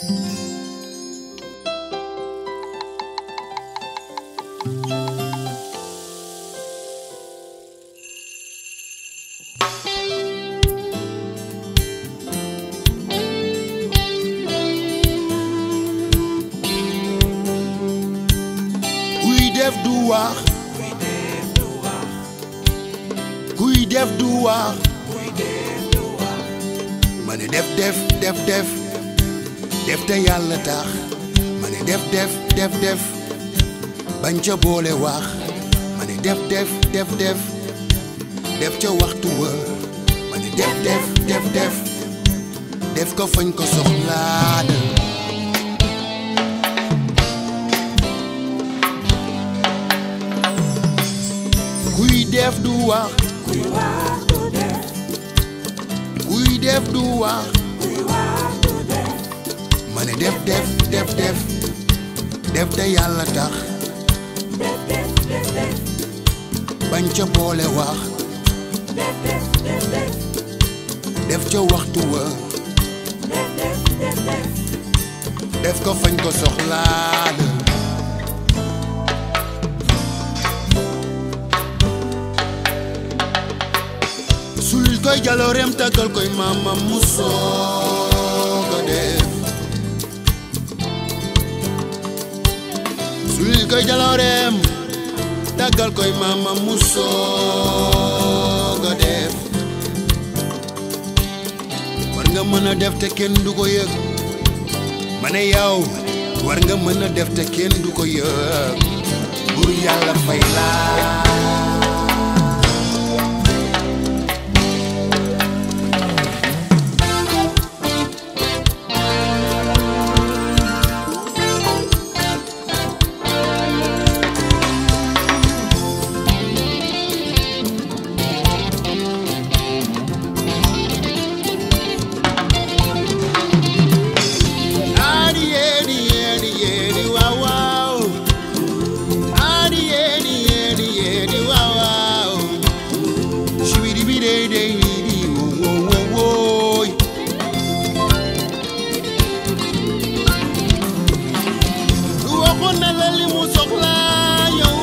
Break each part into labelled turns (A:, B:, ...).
A: kuy def du wax kuy def du wax ma ne def def def def def te yàlla tax ma ne def def def def bañ ca boole wax ma ne def def def def def ca waxtu wa ma ne def def def def def ko fañ ko soxlaa de kuy def du wax kuy def du wax ma ne def def def def def te yàlla tax bañ ca boole wax def ca waxtu wa def ko fañ ko soxlaa la sulil koy jalooreem tàggal koy maamam mu soog a def sulil koy jalooreem tàggal koy maamam mu soog a def war nga mën a def te kenn du ko yëg ma ne yow war nga mën a def te kenn du ko yëg bur yàlla fay laa Adi yedi yedi yedi wow wow. Adi yedi yedi yedi wow wow. Shibidi bidi day bidi wo wo wo wo. Waxoon na la li mu soxla yow.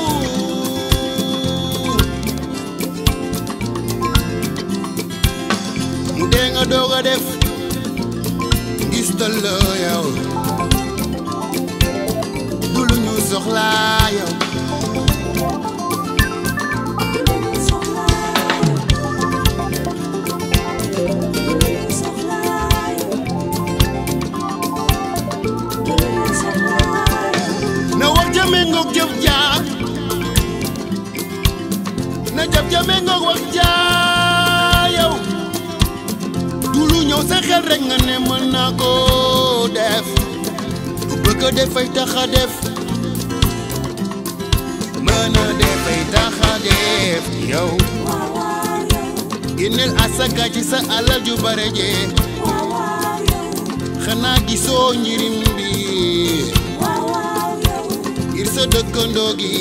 A: Mu dee nga doog a def. gis la yow du lu ñu soxlaa yow na wax ja méngoog jëf jaar na jëf ja méngoog wax jaar yow du lu ñëw sa xel rek nga ne mën naa ko def lu bëgg a def ay tax a def mën a def ay tax a def yow génneel asaka ci sa alal ju bare jee xanaa gisoo njirim bi ngir sa dëkkandoo gi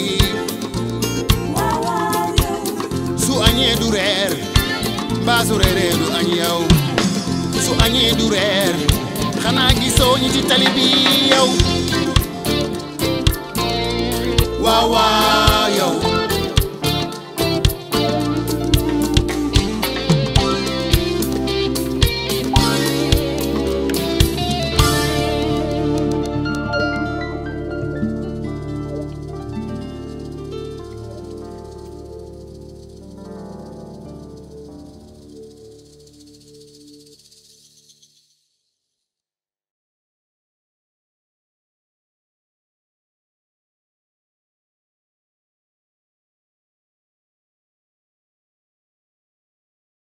A: su añee du reer mbaa su reeree du añ yow su añee du reer xanaa gisoo ñi ci tali bi yow waaw waaw